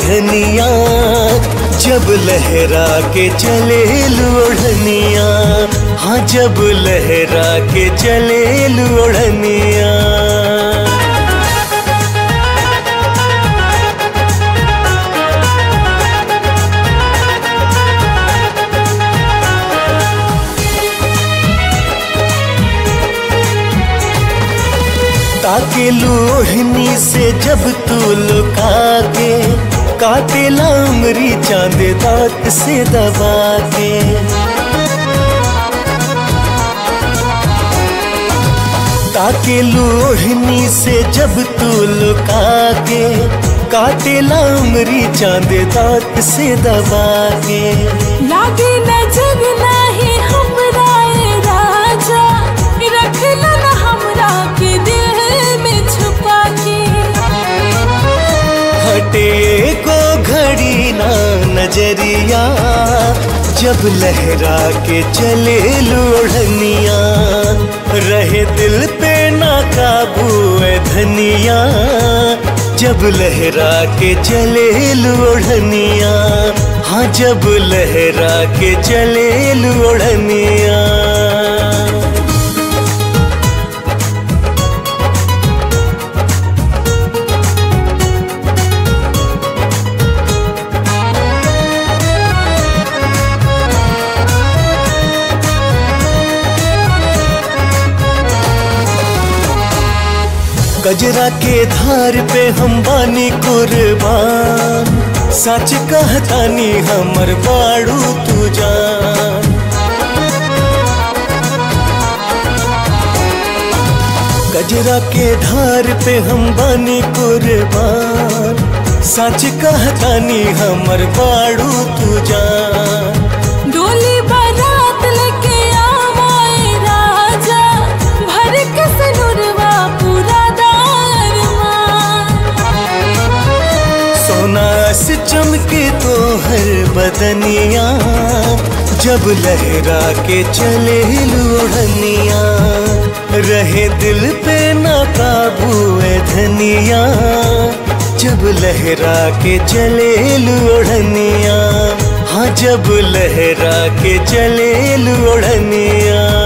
धनिया जब लहरा के चले लोढ़निया हाँ जब लहरा के चले लोढ़निया ताके लोहनी से जब तू लुका के काटे लामरी चांद दांत से दबा के ताके लोहनी से जब तू लुका के काटे लामरी चांद दांत से दबा के लागे नजर नाही हमरा ए राजा रखला न हमरा के दिल में छुपा के हटे को घड़ी ना नजरिया जब लहरा के चले लोढ़निया रहे दिल पे ना काबू है धनिया जब लहरा के चले लोढ़निया हाँ जब लहरा के चले लोढ़निया कजरा के धार पे हम बानी कुर्बान सच कहतानी हमर बाड़ू तू जान कजरा के धार पे हम बानी कुर्बान सच कहतानी हमर बाड़ू तू जान डोली बारात लेके आवाए राजा भर के सनुरवा पूरा दारमान सोना से चमके तो हर बदनिया जब लहरा के चले लोढ़निया रहे दिल पे ना काबू है धनिया जब लहरा के चले लोढ़निया हाँ जब लहरा के चले लोढ़निया